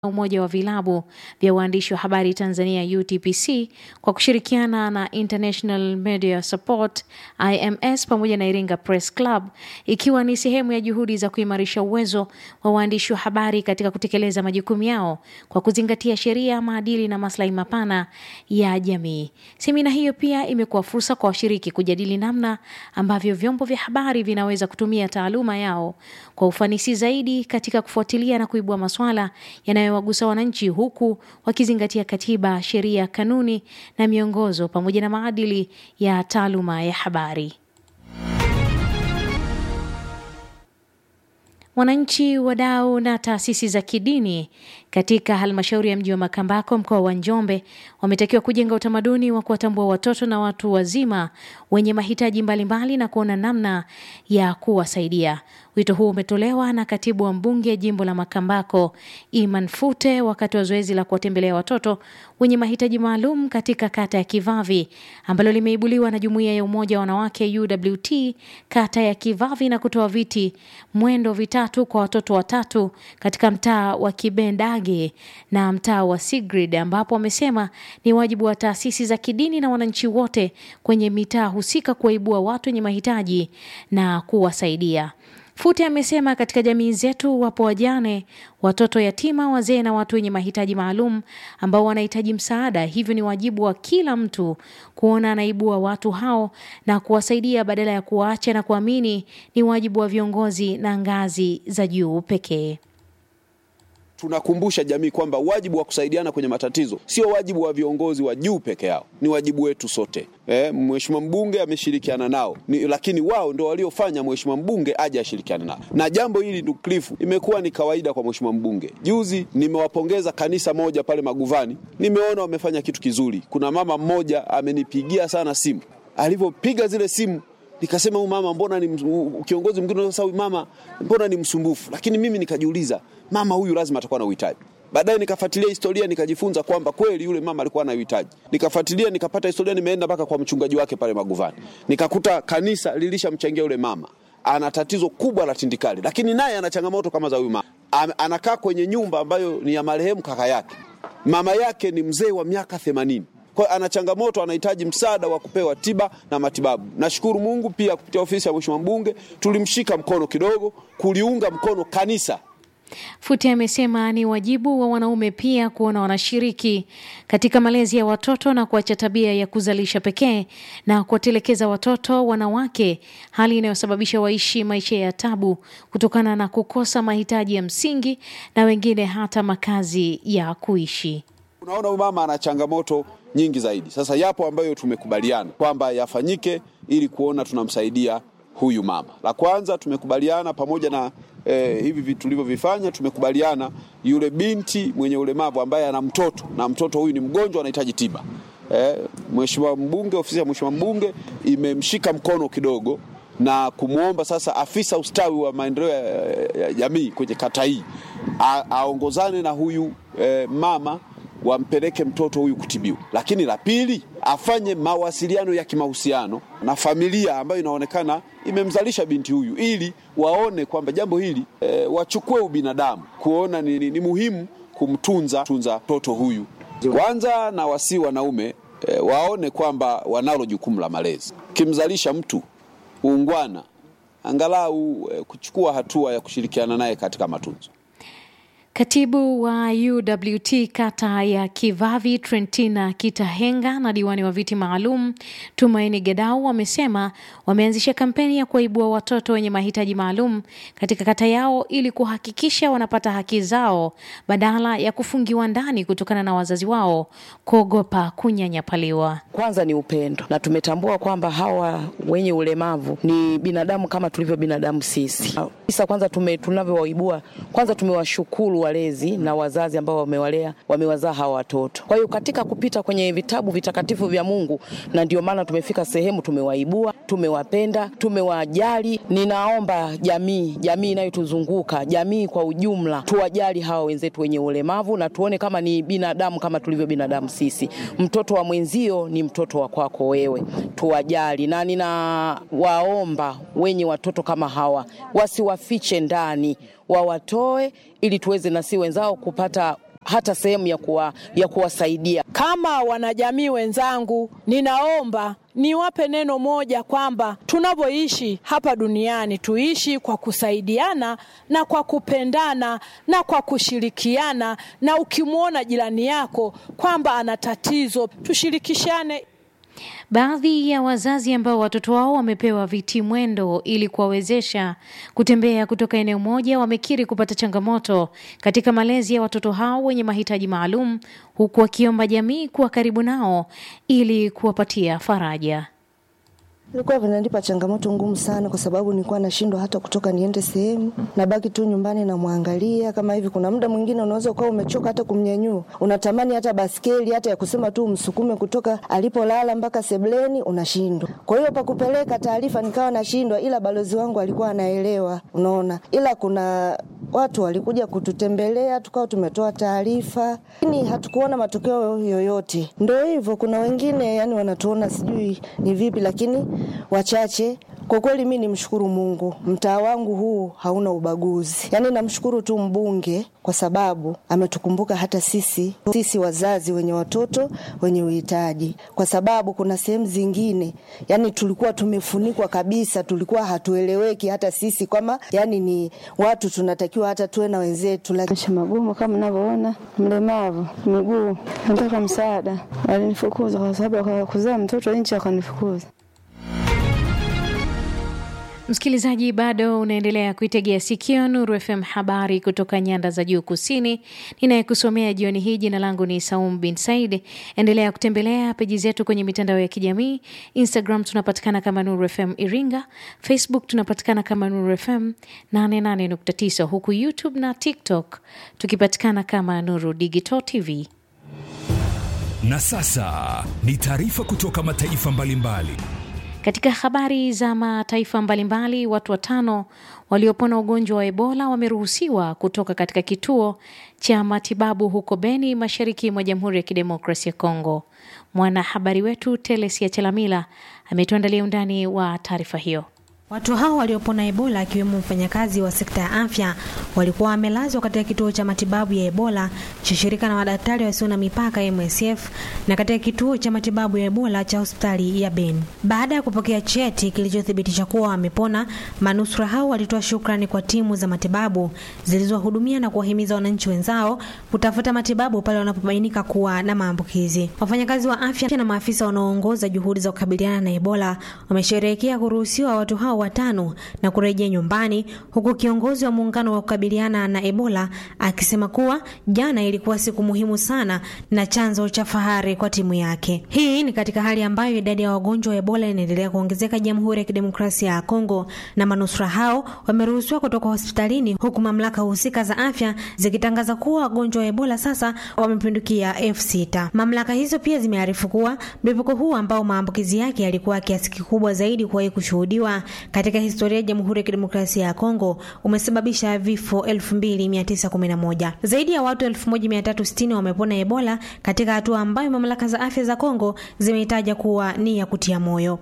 Umoja wa vilabu vya waandishi wa habari Tanzania UTPC kwa kushirikiana na International Media Support IMS pamoja na Iringa Press Club ikiwa ni sehemu ya juhudi za kuimarisha uwezo wa waandishi wa habari katika kutekeleza majukumu yao kwa kuzingatia sheria, maadili na maslahi mapana ya jamii. Semina hiyo pia imekuwa fursa kwa washiriki kujadili namna ambavyo vyombo vya habari vinaweza kutumia taaluma yao kwa ufanisi zaidi katika kufuatilia na kuibua maswala yanayowagusa wananchi huku wakizingatia katiba, sheria, kanuni na miongozo pamoja na maadili ya taaluma ya habari. Wananchi, wadau na taasisi za kidini katika halmashauri ya mji wa Makambako mkoa wa Njombe wametakiwa kujenga utamaduni wa kuwatambua watoto na watu wazima wenye mahitaji mbalimbali na kuona namna ya kuwasaidia. Wito huu umetolewa na katibu wa mbunge jimbo la Makambako Iman Fute wakati wa zoezi la kuwatembelea watoto wenye mahitaji maalum katika kata ya Kivavi ambalo limeibuliwa na jumuiya ya umoja wa wanawake UWT kata ya Kivavi na kutoa viti mwendo vitatu kwa watoto watatu katika mtaa wa Kibendage na mtaa wa Sigrid ambapo wamesema ni wajibu wa taasisi za kidini na wananchi wote kwenye mitaa husika kuwaibua watu wenye mahitaji na kuwasaidia. Fute amesema katika jamii zetu wapo wajane, watoto yatima, wazee na watu wenye mahitaji maalum ambao wanahitaji msaada. Hivyo ni wajibu wa kila mtu kuona anaibua watu hao na kuwasaidia badala ya kuwaacha na kuamini ni wajibu wa viongozi na ngazi za juu pekee. Tunakumbusha jamii kwamba wajibu wa kusaidiana kwenye matatizo sio wajibu wa viongozi wa juu peke yao, ni wajibu wetu sote. Eh, mheshimiwa mbunge ameshirikiana nao ni, lakini wao ndio waliofanya mheshimiwa mbunge aje ashirikiane nao. Na jambo hili ndugu Cliff, imekuwa ni kawaida kwa mheshimiwa mbunge. Juzi nimewapongeza kanisa moja pale Maguvani, nimeona wamefanya kitu kizuri. Kuna mama mmoja amenipigia sana simu, alivyopiga zile simu nikasema huyu mama mbona ni kiongozi mwingine sasa, huyu mama mbona ni msumbufu? Lakini mimi nikajiuliza, mama huyu lazima atakuwa na uhitaji. Baadaye nikafuatilia historia nikajifunza kwamba kweli yule mama alikuwa na uhitaji. Nikafuatilia nikapata historia, nimeenda mpaka kwa mchungaji wake pale Maguvani, nikakuta kanisa lilishamchangia yule mama ana tatizo kubwa la tindikali, lakini naye ana changamoto kama za huyu mama. Anakaa kwenye nyumba ambayo ni ya marehemu kaka yake. Mama yake ni mzee wa miaka themanini kwa ana changamoto, anahitaji msaada wa kupewa tiba na matibabu. Nashukuru Mungu pia kupitia ofisi ya mheshimiwa mbunge tulimshika mkono kidogo kuliunga mkono kanisa. Fute amesema ni wajibu wa wanaume pia kuona wanashiriki katika malezi ya watoto na kuacha tabia ya kuzalisha pekee na kuwatelekeza watoto wanawake, hali inayosababisha waishi maisha ya tabu kutokana na kukosa mahitaji ya msingi na wengine hata makazi ya kuishi. Unaona, huyu mama ana changamoto nyingi zaidi. Sasa yapo ambayo tumekubaliana kwamba yafanyike ili kuona tunamsaidia huyu mama. La kwanza tumekubaliana pamoja na eh, hivi vitu tulivyovifanya, tumekubaliana yule binti mwenye ulemavu ambaye ana mtoto na mtoto huyu ni mgonjwa, anahitaji tiba. Eh, mheshimiwa mbunge, ofisi ya mheshimiwa mbunge imemshika mkono kidogo na kumwomba sasa afisa ustawi wa maendeleo ya jamii kwenye kata hii aongozane na huyu eh, mama wampeleke mtoto huyu kutibiwa. Lakini la pili, afanye mawasiliano ya kimahusiano na familia ambayo inaonekana imemzalisha binti huyu, ili waone kwamba jambo hili e, wachukue ubinadamu, kuona ni, ni, ni muhimu kumtunza tunza mtoto huyu kwanza, na wasi wanaume e, waone kwamba wanalo jukumu la malezi. Ukimzalisha mtu uungwana, angalau e, kuchukua hatua ya kushirikiana naye katika matunzo. Katibu wa UWT kata ya Kivavi Trentina Kitahenga na diwani wa viti maalum Tumaini Gedau wamesema wameanzisha kampeni ya kuwaibua watoto wenye mahitaji maalum katika kata yao ili kuhakikisha wanapata haki zao badala ya kufungiwa ndani kutokana na wazazi wao kuogopa kunyanyapaliwa. Kwanza ni upendo, na tumetambua kwamba hawa wenye ulemavu ni binadamu kama tulivyo binadamu sisi. Sasa kwanza tume tunavyowaibua, kwanza tumewashukuru walezi na wazazi ambao wamewalea wamewazaa hawa watoto. Kwa hiyo katika kupita kwenye vitabu vitakatifu vya Mungu, na ndio maana tumefika sehemu tumewaibua, tumewapenda, tumewajali. Ninaomba jamii, jamii inayotuzunguka, jamii kwa ujumla, tuwajali hawa wenzetu wenye ulemavu na tuone kama ni binadamu kama tulivyo binadamu sisi. Mtoto wa mwenzio ni mtoto wa kwako wewe, tuwajali, na ninawaomba wenye watoto kama hawa wasiwafiche ndani wawatoe ili tuweze na si wenzao kupata hata sehemu ya, kuwa, ya kuwasaidia. Kama wanajamii wenzangu, ninaomba niwape neno moja kwamba tunavyoishi hapa duniani tuishi kwa kusaidiana na kwa kupendana na kwa kushirikiana, na ukimwona jirani yako kwamba ana tatizo tushirikishane. Baadhi ya wazazi ambao watoto wao wamepewa viti mwendo ili kuwawezesha kutembea kutoka eneo moja wamekiri kupata changamoto katika malezi ya watoto hao wenye mahitaji maalum, huku wakiomba jamii kuwa karibu nao ili kuwapatia faraja. Ilikuwa vinanipa changamoto ngumu sana, kwa sababu nilikuwa nashindwa hata kutoka niende sehemu, nabaki tu nyumbani namwangalia. Kama hivi, kuna muda mwingine unaweza ukawa umechoka hata kumnyanyua, unatamani hata baskeli hata ya kusema tu umsukume kutoka alipolala mpaka sebleni, unashindwa. Kwa hiyo pa kupeleka taarifa nikawa nashindwa, ila balozi wangu alikuwa anaelewa, unaona. Ila kuna watu walikuja kututembelea, tukawa tumetoa taarifa, lakini hatukuona matokeo yoyote. Ndo hivyo, kuna wengine yani wanatuona sijui ni vipi, lakini wachache kwa kweli mi nimshukuru Mungu, mtaa wangu huu hauna ubaguzi. Yaani namshukuru tu mbunge kwa sababu ametukumbuka hata sisi sisi wazazi wenye watoto wenye uhitaji, kwa sababu kuna sehemu zingine yani tulikuwa tumefunikwa kabisa, tulikuwa hatueleweki hata sisi kama yani ni watu tunatakiwa hata tuwe na wenzetu. Maisha magumu kama mnavyoona, mlemavu miguu, nataka msaada. Walinifukuza kwa sababu ya kuzaa mtoto nje, akanifukuza. Msikilizaji, bado unaendelea kuitegea sikio Nuru FM, habari kutoka nyanda za juu kusini. Ninayekusomea jioni hii, jina langu ni Saum bin Said. Endelea kutembelea peji zetu kwenye mitandao ya kijamii. Instagram tunapatikana kama Nuru FM Iringa, Facebook tunapatikana kama Nuru FM 88.9, huku YouTube na TikTok tukipatikana kama Nuru Digital TV. Na sasa ni taarifa kutoka mataifa mbalimbali mbali. Katika habari za mataifa mbalimbali, watu watano waliopona ugonjwa wa Ebola wameruhusiwa kutoka katika kituo cha matibabu huko Beni, mashariki mwa Jamhuri ya Kidemokrasia ya Kongo. Mwanahabari wetu Telesia Chelamila ametuandalia undani wa taarifa hiyo. Watu hao waliopona Ebola akiwemo mfanyakazi wa sekta ya afya walikuwa wamelazwa katika kituo cha matibabu ya Ebola cha shirika la madaktari wasio na mipaka MSF na katika kituo cha matibabu ya Ebola cha hospitali ya Beni. Baada ya kupokea cheti kilichothibitisha kuwa wamepona, manusura hao walitoa shukrani kwa timu za matibabu zilizowahudumia na kuwahimiza wananchi wenzao kutafuta matibabu pale wanapobainika kuwa na maambukizi. Wafanyakazi wa afya na maafisa wanaoongoza juhudi za kukabiliana na Ebola wamesherehekea kuruhusiwa watu hao watano na kurejea nyumbani, huku kiongozi wa muungano wa kukabiliana na Ebola akisema kuwa jana ilikuwa siku muhimu sana na chanzo cha fahari kwa timu yake. Hii ni katika hali ambayo idadi ya wagonjwa wa Ebola inaendelea kuongezeka Jamhuri ya Kidemokrasia ya Kongo, na manusura hao wameruhusiwa kutoka hospitalini, huku mamlaka husika za afya zikitangaza kuwa wagonjwa wa Ebola sasa wamepindukia elfu sita. Mamlaka hizo pia zimearifu kuwa mlipuko huu ambao maambukizi yake yalikuwa kiasi kikubwa zaidi kuwahi kushuhudiwa katika historia ya Jamhuri ya Kidemokrasia ya Kongo umesababisha vifo 2911. Zaidi ya watu 1360 wamepona Ebola katika hatua ambayo mamlaka za afya za Kongo zimeitaja kuwa ni ya kutia moyo.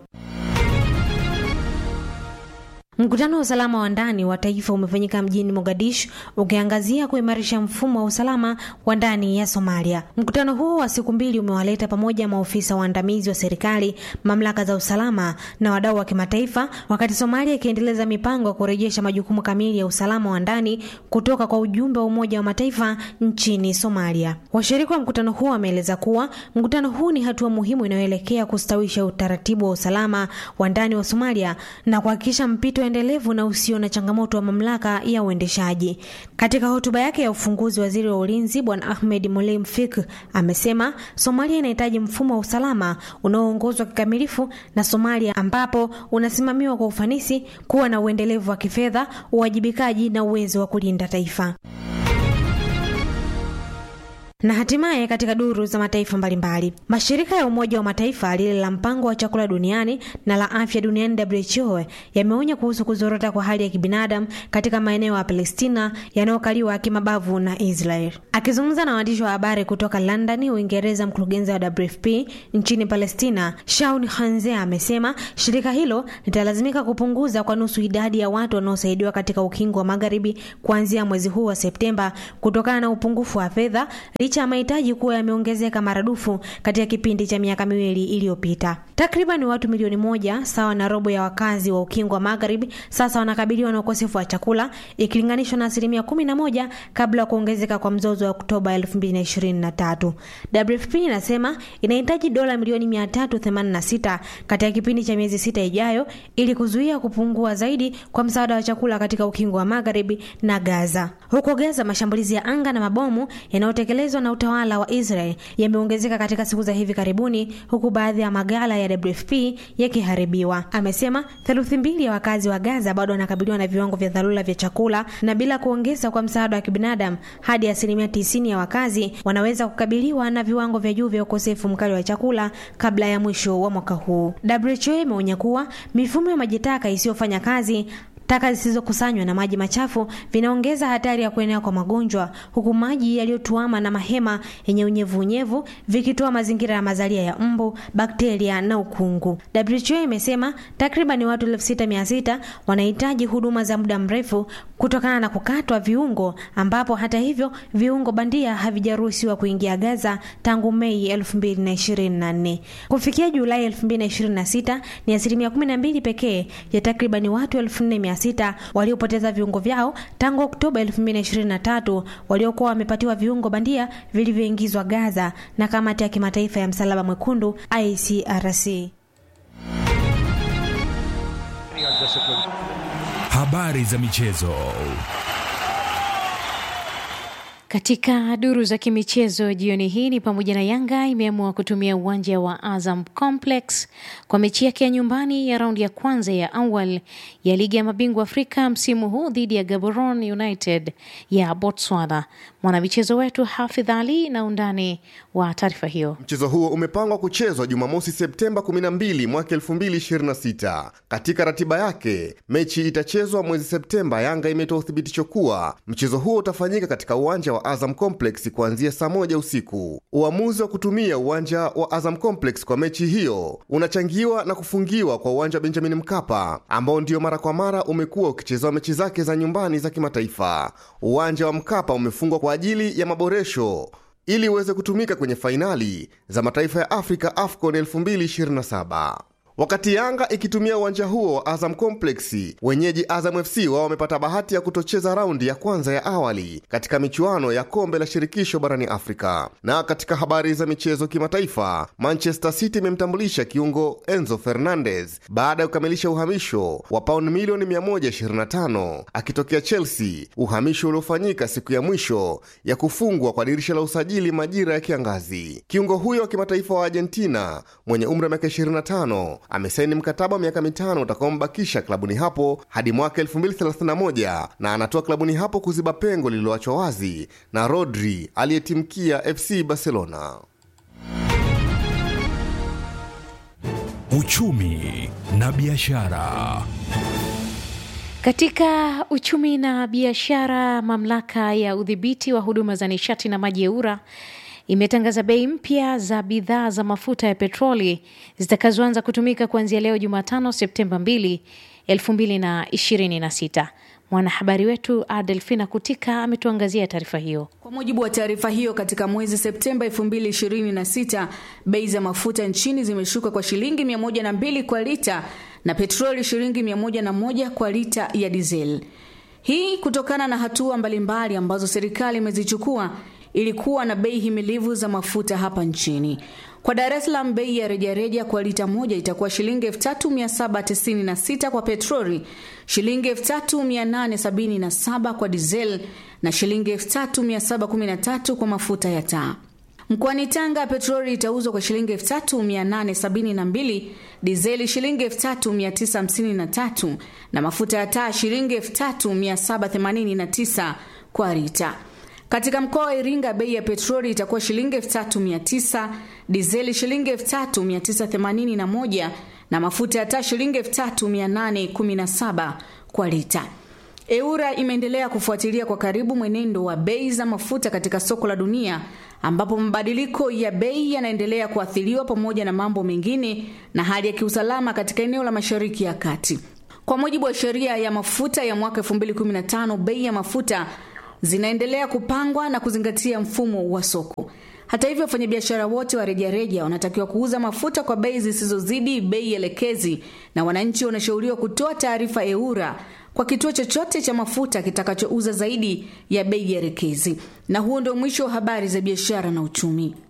Mkutano wa usalama wa ndani wa taifa umefanyika mjini Mogadishu ukiangazia kuimarisha mfumo wa usalama wa ndani ya Somalia. Mkutano huo wa siku mbili umewaleta pamoja maofisa waandamizi wa serikali, mamlaka za usalama na wadau wa kimataifa, wakati Somalia ikiendeleza mipango ya kurejesha majukumu kamili ya usalama wa ndani kutoka kwa ujumbe wa Umoja wa Mataifa nchini Somalia. Washiriki wa mkutano huo wameeleza kuwa mkutano huu ni hatua muhimu inayoelekea kustawisha utaratibu wa usalama wa ndani wa Somalia na kuhakikisha mpito endelevu na usio na changamoto wa mamlaka ya uendeshaji. Katika hotuba yake ya ufunguzi, waziri wa ulinzi Bwana Ahmed Moleim Fik amesema Somalia inahitaji mfumo wa usalama unaoongozwa kikamilifu na Somalia, ambapo unasimamiwa kwa ufanisi, kuwa na uendelevu wa kifedha, uwajibikaji na uwezo wa kulinda taifa. Na hatimaye katika duru za mataifa mbalimbali, mashirika ya Umoja wa Mataifa lile la mpango wa chakula duniani na la afya duniani WHO yameonya kuhusu kuzorota kwa hali ya kibinadamu katika maeneo ya Palestina yanayokaliwa kimabavu na Israel. Akizungumza na waandishi wa habari kutoka London, Uingereza, mkurugenzi wa WFP nchini Palestina Shaun Hanze amesema shirika hilo litalazimika kupunguza kwa nusu idadi ya watu wanaosaidiwa katika ukingo wa magharibi kuanzia mwezi huu wa Septemba kutokana na upungufu wa fedha licha ya mahitaji kuwa yameongezeka maradufu katika kipindi cha miaka miwili iliyopita. Takriban watu milioni moja sawa na robo ya wakazi wa ukingo wa magharibi sasa wanakabiliwa na ukosefu wa chakula ikilinganishwa na asilimia kumi na moja kabla ya kuongezeka kwa mzozo wa Oktoba 2023. WFP inasema inahitaji dola milioni 386 katika kipindi cha miezi sita ijayo ili kuzuia kupungua zaidi kwa msaada wa chakula katika ukingo wa magharibi na Gaza. Huko Gaza, mashambulizi ya anga na mabomu yanayotekelezwa na utawala wa Israel yameongezeka katika siku za hivi karibuni, huku baadhi ya maghala ya WFP yakiharibiwa. Amesema theluthi mbili ya wakazi wa Gaza bado wanakabiliwa na viwango vya dharura vya chakula, na bila kuongeza kwa msaada wa kibinadamu, hadi asilimia tisini ya wakazi wanaweza kukabiliwa na viwango vya juu vya ukosefu mkali wa chakula kabla ya mwisho wa mwaka huu. WHO imeonya kuwa mifumo ya maji taka isiyofanya kazi taka zisizokusanywa na maji machafu vinaongeza hatari ya kuenea kwa magonjwa, huku maji yaliyotuama na mahema yenye unyevunyevu vikitoa mazingira ya mazalia ya mbu, bakteria na ukungu. WHO imesema takriban watu elfu sita mia sita wanahitaji huduma za muda mrefu kutokana na kukatwa viungo, ambapo hata hivyo viungo bandia havijaruhusiwa kuingia Gaza tangu Mei 2024. Kufikia Julai 2026 ni asilimia 12 pekee ya takriban watu 1400 sita waliopoteza viungo vyao tangu Oktoba 2023 waliokuwa wamepatiwa viungo bandia vilivyoingizwa Gaza na kamati ya kimataifa ya msalaba mwekundu ICRC. Habari za michezo. Katika duru za kimichezo jioni hii ni pamoja na Yanga imeamua kutumia uwanja wa Azam Complex kwa mechi yake ya nyumbani ya raundi ya kwanza ya awali ya ligi ya mabingwa Afrika msimu huu dhidi ya Gaborone United ya Botswana. Mwanamichezo wetu Hafidh Ali na undani wa taarifa hiyo. Mchezo huo umepangwa kuchezwa Jumamosi Septemba 12 mwaka 2026. Katika ratiba yake, mechi itachezwa mwezi Septemba. Yanga imetoa uthibitisho kuwa mchezo huo utafanyika katika uwanja wa Azam Complex kuanzia saa moja usiku. Uamuzi wa kutumia uwanja wa Azam Complex kwa mechi hiyo unachangiwa na kufungiwa kwa uwanja wa Benjamin Mkapa ambao ndio mara kwa mara umekuwa ukichezewa mechi zake za nyumbani za kimataifa. Uwanja wa Mkapa umefungwa kwa ajili ya maboresho ili uweze kutumika kwenye fainali za mataifa ya Afrika AFCON 2027. Wakati Yanga ikitumia uwanja huo wa Azam Complex, wenyeji Azam FC wao wamepata bahati ya kutocheza raundi ya kwanza ya awali katika michuano ya kombe la shirikisho barani Afrika. Na katika habari za michezo kimataifa, Manchester City imemtambulisha kiungo Enzo Fernandez baada ya kukamilisha uhamisho wa pauni milioni 125 akitokea Chelsea, uhamisho uliofanyika siku ya mwisho ya kufungwa kwa dirisha la usajili majira ya kiangazi. Kiungo huyo wa kimataifa wa Argentina mwenye umri wa miaka 25 amesaini mkataba wa miaka mitano utakaombakisha klabuni hapo hadi mwaka 2031 na anatoa klabuni hapo kuziba pengo lililoachwa wazi na Rodri aliyetimkia FC Barcelona. Uchumi na biashara. Katika uchumi na biashara, mamlaka ya udhibiti wa huduma za nishati na maji EWURA imetangaza bei mpya za bidhaa za mafuta ya petroli zitakazoanza kutumika kuanzia leo Jumatano Septemba 2, 2026. Mwanahabari wetu Adelfina Kutika ametuangazia taarifa hiyo. Kwa mujibu wa taarifa hiyo, katika mwezi Septemba 2026 bei za mafuta nchini zimeshuka kwa shilingi 102 kwa lita na petroli shilingi 101 kwa lita ya dizeli. Hii kutokana na hatua mbalimbali ambazo serikali imezichukua ili kuwa na bei himilivu za mafuta hapa nchini. Kwa Dar es Salaam bei ya rejareja kwa lita moja itakuwa shilingi 3796 kwa petroli, shilingi 3877 kwa diesel na shilingi 3713 kwa mafuta ya taa. Mkoani Tanga petroli itauzwa kwa shilingi 3872, dizeli shilingi 3953 na mafuta ya taa shilingi 3789 kwa lita. Katika mkoa wa Iringa bei ya petroli itakuwa shilingi 3900, dizeli shilingi 3981 na mafuta ya taa shilingi 3817 kwa lita. EURA imeendelea kufuatilia kwa karibu mwenendo wa bei za mafuta katika soko la dunia ambapo mabadiliko ya bei yanaendelea kuathiriwa pamoja na mambo mengine na hali ya kiusalama katika eneo la Mashariki ya Kati. Kwa mujibu wa sheria ya mafuta ya mwaka 2015, bei ya mafuta zinaendelea kupangwa na kuzingatia mfumo wa soko. Hata hivyo, wafanyabiashara wote wa rejareja wanatakiwa kuuza mafuta kwa bei zisizozidi bei elekezi, na wananchi wanashauriwa kutoa taarifa EURA kwa kituo chochote cha mafuta kitakachouza zaidi ya bei elekezi. Na huo ndio mwisho wa habari za biashara na uchumi.